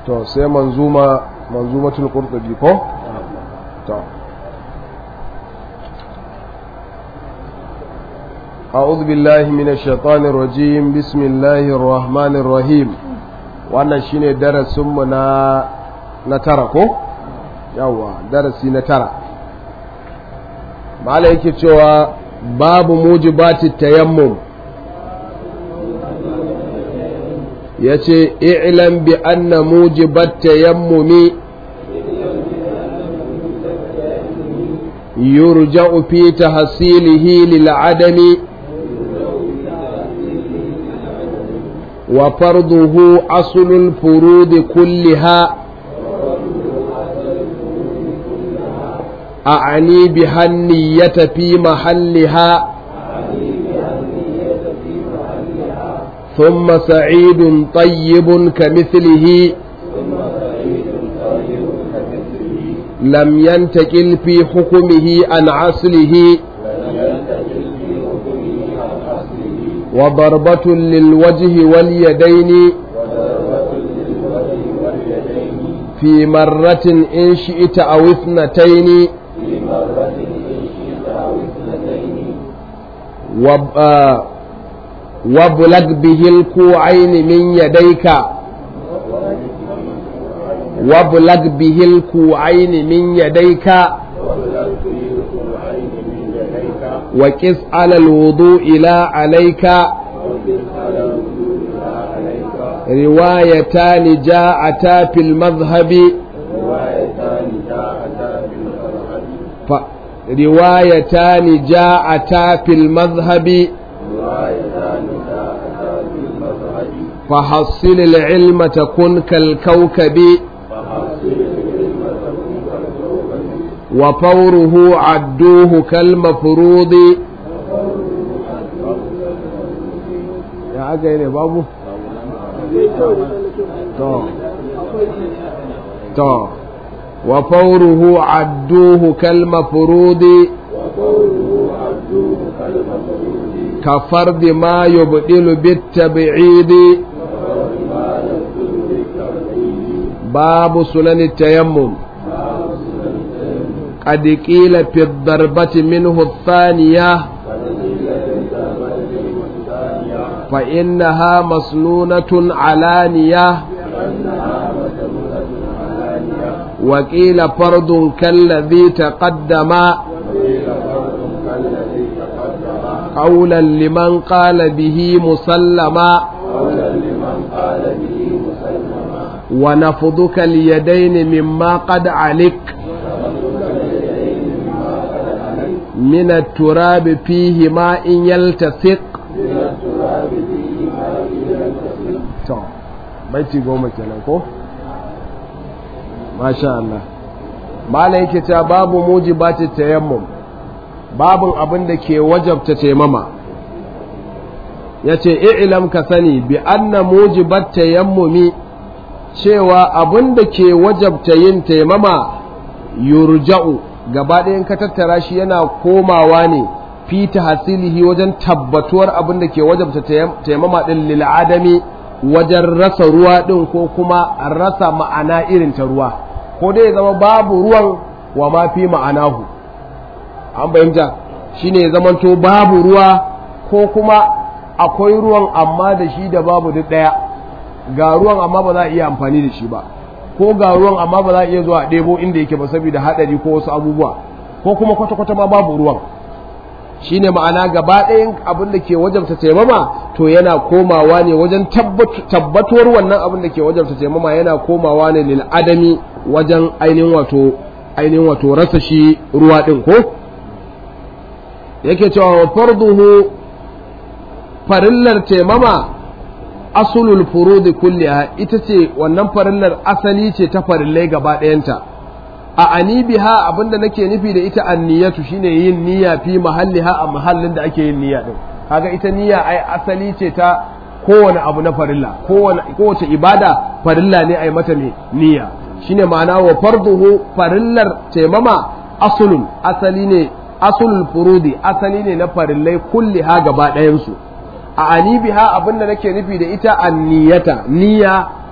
to sai manzuma manzumatul qurtubi ko to أعوذ بالله من الشيطان الرجيم بسم الله الرحمن الرحيم wannan shine darasinmu na na tara ko yawa darasi na tara mala yake cewa babu mujibati tayammum yace i'lam bi anna mujibat tayammumi yurja'u fi tahsilihi lil adami وفرضه أصل الفروض كلها أعني بها النية في محلها ثم سعيد طيب كمثله لم ينتقل في حكمه عن عصله وضربة للوجه واليدين في مرة إن شئت أو اثنتين وابلغ به الكوعين من يديك وابلغ به الكوعين من يديك وكس على الوضوء لا عليك روايتان جاءتا في المذهب ف... روايتان جاءتا في المذهب فحصل العلم تكن كالكوكب وفوره عدوه كالمفروض يا عجل يا بابو تو تو وفوره عدوه كالمفروض كفرد ما يبدل بالتبعيد باب سنن التيمم قد قيل في الضربة منه الثانية فإنها مسنونة علانية وقيل فرض كالذي تقدم قولا لمن قال به مسلما ونفضك اليدين مما قد علك من التراب فيه ماء يلتصق baiti goma kenan ko masha Allah mala yake ta babu mujibati tayammum babun abin da ke wajabta taimama yace i'lam ka sani bi anna mujibat tayammumi cewa abin da ke wajabta yin taimama yurja'u gaba ɗayan ka tattara shi yana komawa ne fi hasilihi wajen tabbatuwar abin da ke wajabta taimama ɗin lil'adami wajen rasa ruwa ɗin ko kuma rasa ma'ana irin ta ruwa ko dai zama babu ruwan wa ma fi ma'anahu an bayyanta shine ya zamanto babu ruwa ko kuma akwai ruwan amma da shi da babu duk ɗaya ga ruwan amma ba za a iya amfani da shi ba ko ga ruwan amma ba za a iya zuwa ɗebo inda yake ba saboda haɗari ko wasu abubuwa ko kuma kwata-kwata ma babu ruwan shine ma'ana gaba ɗayan abin da ke wajabta taimama to yana komawa ne wajen tabbatuwar wannan abin da ke wajabta taimama yana komawa ne lil adami wajen ainihin wato ainihin wato rasa shi ruwa ɗin ko yake cewa wa farduhu farillar taimama asulul furudi kulliha ita ce wannan farillar asali ce ta farillai gaba ɗayanta a anibiha abinda nake nufi da ita anniyatu shine yin niyya fi mahalliha a mahallin da ake yin niyya din kaga ita niyya ai asali ce ta kowane abu na farilla kowane kowace ibada farilla ne ai mata ne niyya shine ma'ana wa farduhu farillar taimama asulun asali ne asulul furudi asali ne na farillai kulliha gaba ɗayan su a anibiha abinda nake nufi da ita anniyata niyya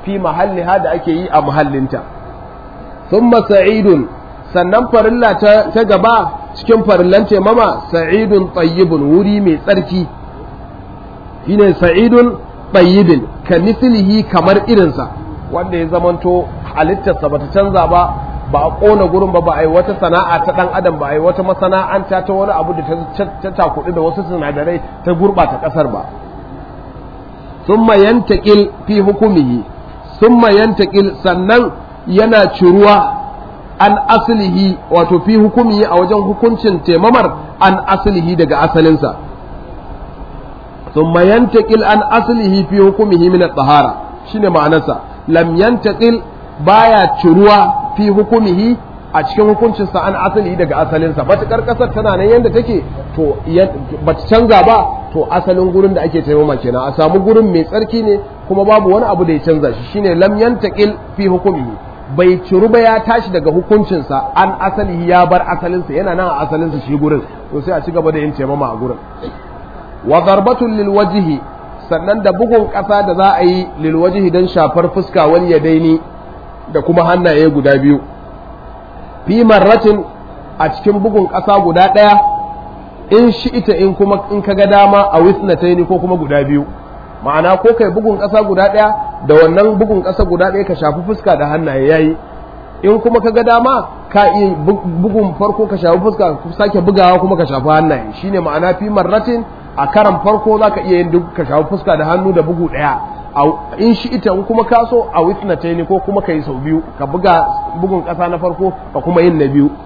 fi mahalliha da ake yi a mahallinta thumma sa'idun sannan farilla ta, ta gaba cikin farillan taimama sa'idun tayyibun wuri mai tsarki shine sa'idun tayyibin ka mislihi kamar irinsa wanda ya zamanto halittarsa bata canza ba ba a ƙona gurin ba ba a yi wata sana'a ta ɗan adam ba a yi wata masana'anta ta wani abu da ta takuɗi da wasu sinadarai ta gurɓata ƙasar ba summa yantaƙil fi hukumihi summa yantaƙil sannan yana ciruwa an asalihi wato fi hukumihi a wajen hukuncin temamar an asalihi daga asalinsa summa yantaƙil an asalihi fi hukumihi min at-tahara shine ma'anarsa lam yantaƙil baya ciruwa fi hukumihi a cikin hukuncinsa an asali daga asalinsa matuƙar ƙasar tana nan yadda take to ba ta canza ba to asalin gurin da ake taimama kenan a samu gurin mai tsarki ne kuma babu wani abu da ya canza shi shine lam yantaqil fi hukumihi bai ciru ba ya tashi daga hukuncinsa an asali ya bar asalinsa yana nan a asalinsa shi gurin to sai a ci gaba da yin taimama a gurin wa darbatun lil wajhi sannan da bugun ƙasa da za a yi lil wajhi dan shafar fuska wani ya daini da kuma hannaye guda biyu fi marratin a cikin bugun ƙasa guda ɗaya in shi ita in kuma in ka ga dama a wisnataini ko kuma guda biyu ma'ana ko kai bugun ƙasa guda ɗaya da wannan bugun ƙasa guda ɗaya ka shafi fuska da hannaye yayi in kuma ka ga dama ka iya bugun farko ka shafi fuska sake bugawa kuma ka shafi hannaye shine ma'ana fi marratin a karan farko zaka iya yin duk ka shafi fuska da hannu da bugu ɗaya in shi ita in kuma ka so a witnata ko kuma ka yi sau biyu ka buga bugun ƙasa na farko ka kuma yin na biyu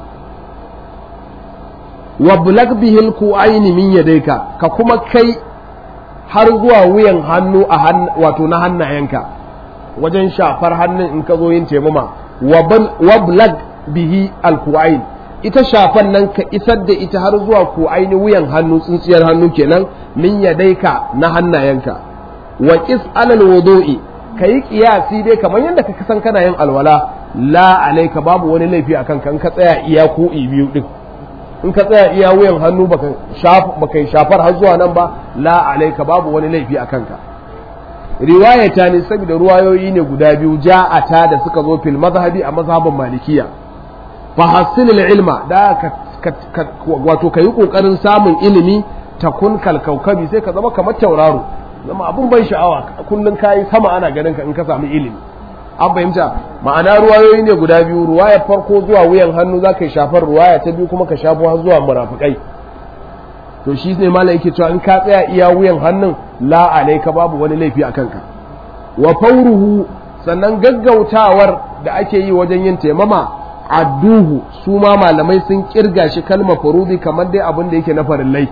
wa bulak bihil ku aini min yadaika ka kuma kai har zuwa wuyan hannu a wato na hannayenka wajen shafar hannun in ka zo yin taimama wa bulak bihi alku'ain ita shafan nan ka isar da ita har zuwa ku'aini wuyan hannu tsintsiyar hannu kenan min yadaika na hannayenka wa qis alal wudu'i kayi kiyasi dai kamar yadda ka san kana yin alwala la alayka babu wani laifi akan kan ka tsaya iya ko biyu din in ka tsaya iya wuyan hannu baka shaf baka shafar har zuwa nan ba la alayka babu wani laifi akan ka riwayata ne saboda ruwayoyi ne guda biyu ja'ata da suka zo fil mazhabi a mazhabin malikiya fa hasilil ilma da ka wato kayi kokarin samun ilimi takun kalkaukabi sai ka zama kamar tauraro zama abun ban sha'awa kullum kayi sama ana ganin ka in ka samu ilimi an fahimta ma'ana ruwayoyi ne guda biyu ruwayar farko zuwa wuyan hannu za ka yi shafar ruwaya ta biyu kuma ka shafo har zuwa murafikai to shi ne malam yake cewa in ka tsaya iya wuyan hannun la alaika babu wani laifi a kanka wa fauruhu sannan gaggautawar da ake yi wajen yin taimama adduhu su ma malamai sun kirga shi kalma farudi kamar dai abin da yake na farillai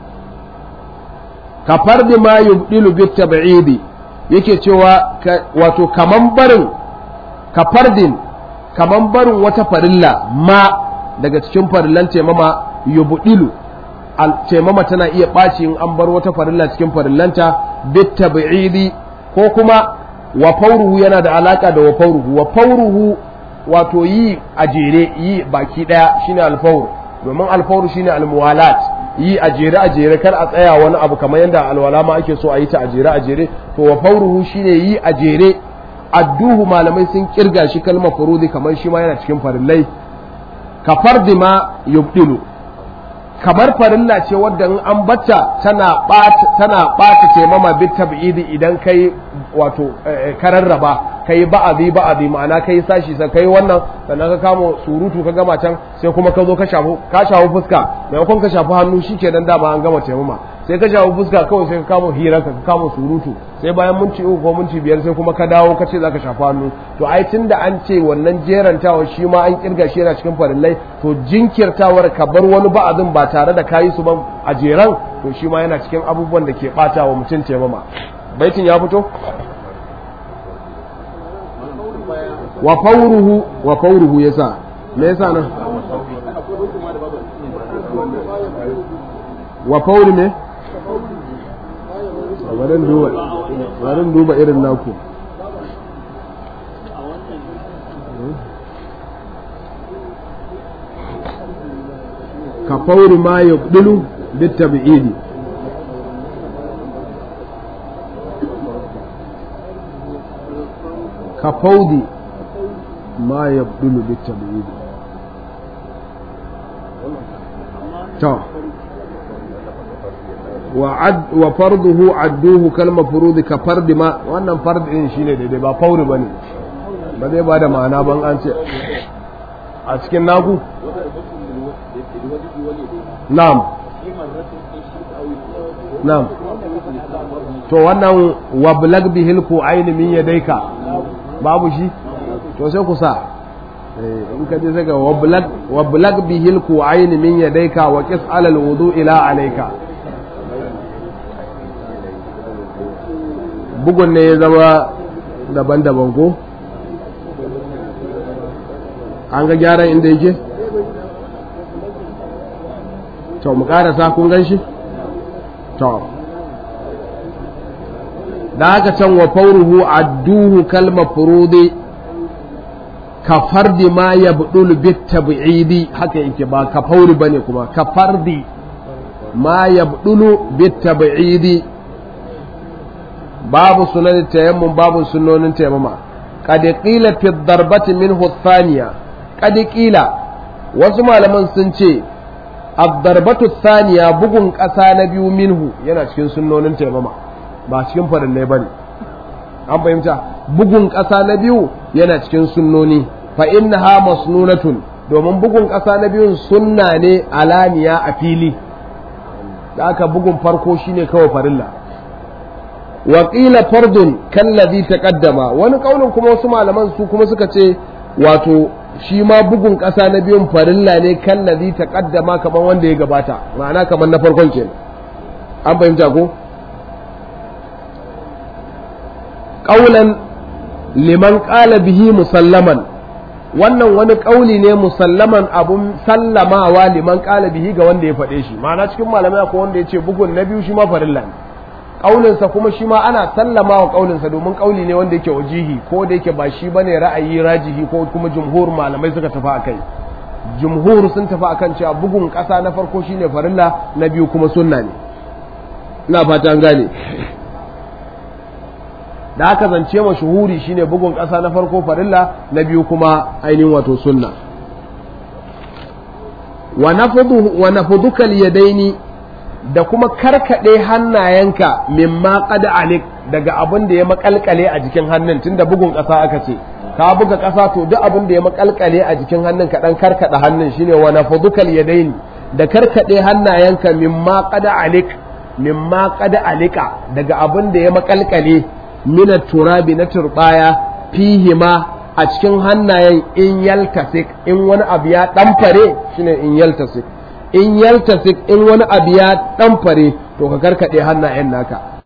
ka fardi ma yubdilu bit tab'idi yake cewa wato kaman barin ka fardin kaman barin wata farilla ma daga cikin farillan taimama yubdilu taimama tana iya ɓaci in an bar wata farilla cikin farillanta bit tab'idi ko kuma wa fauruhu yana da alaka da wa fauruhu wa fauruhu wato yi a jere yi baki daya shine alfaur domin alfauru shine almuwalat yi a jere a jere kar a tsaya wani abu kamar yadda alwala ma ake so a yi ta a jere a jere to wa fauruhu shine yi a jere adduhu malamai sun kirga shi kalmar furudi kamar shi ma yana cikin farillai ka fardi ma yubdilu kamar farilla ce wadda in an bata tana ɓata tana ɓata taimama bit tab'idi idan kai wato kararraba kai ba'azi ba'azi ma'ana kai sashi sai kai wannan sannan ka kama surutu ka gama can sai kuma ka zo ka shafu ka shafu fuska maimakon ka shafi hannu shikenan dama an gama taimama sai ka shafu fuska kawai sai ka kama hira ka kama surutu sai bayan minti uku ko minti biyar sai kuma ka dawo ka ce zaka shafi hannu to ai tunda an ce wannan jerantawa shi ma an kirga shi yana cikin farillai to jinkirtawar ka bar wani ba'azin ba tare da kayi su ba a jeran to shi ma yana cikin abubuwan da ke bata wa mutum taimama baitin ya fito wa fauruhu wa fauruhu yasa me yasa nan wa fauri ne barin duba barin duba irin naku ka fauri ma yabdulu bit tabi'idi ka faudi ma ya bulu bitta to wa farduhu adduhu kalma furudi ka fardi ma wannan fardi din shine daidai ba fauri bane ba zai ba da ma'ana ban an ce a cikin naku na'am na'am to wannan wablag bihil ku aini min yadaika babu shi to sai ku sa in ka je sai ga wablag wablag bihil ku aini min yadaika wa qis alal wudu ila alayka bugun ne ya zama daban-daban ko an ga gyaran inda yake to mu karasa kun gan shi to da haka can wa fauruhu adduhu kalma furudi ka fardi ma ya budul bit tab'idi haka yake ba ka fauri bane kuma ka fardi ma ya budulu bit tab'idi babu sunan tayammum babu sunnonin tayammuma qad qila fi darbati minhu thaniya qad qila wasu malaman sun ce ad-darbatu thaniya bugun ƙasa na biyu minhu yana cikin sunnonin tayammuma ba cikin farillai bane an fahimta bugun ƙasa na biyu yana cikin sunnoni fa innaha masnunatun domin bugun ƙasa na biyun sunna ne alaniya a fili da aka bugun farko shine kawai farilla waƙila fardun kallazi taqaddama wani kaulin kuma wasu malaman su kuma suka ce wato shi ma bugun ƙasa na biyun farilla ne kallazi taqaddama kamar wanda ya gabata ma'ana kamar na farkon kenan an fahimta ko qaulan liman qala bihi musallaman wannan wani kauli ne musallaman abun sallamawa liman qala bihi ga wanda ya faɗe shi ma'ana cikin malamai ko wanda ya ce bugun na biyu shi ma farilla ne ƙaulinsa kuma shi ma ana sallama wa ƙaulinsa domin ƙauli ne wanda yake wajihi ko da yake ba shi bane ra'ayi rajihi ko kuma jumhur malamai suka tafi akai jumhur sun tafi akan cewa bugun ƙasa na farko shine farilla na biyu kuma sunna ne ina fata an gane da aka zance mashuhuri shine bugun ƙasa na farko farilla na biyu kuma ainihin wato sunna wa nafudu wa nafuduka yadaini da kuma karkaɗe hannayenka mimma qad alik daga abin da ya makalkale a jikin hannun tunda bugun ƙasa aka ce ka buga ƙasa to duk abin da ya makalkale a jikin hannun ka dan karkada hannun shine wa nafudukal yadaini da karkaɗe hannayenka mimma qad alik mimma qad alika daga abin da ya makalkale mina turabi na turbaya fihima a cikin hannayen in yaltasik in wani abu ya ɗamfare shine in yaltasik in yaltasik in wani abu ya ɗamfare to ka karkaɗe hannayen naka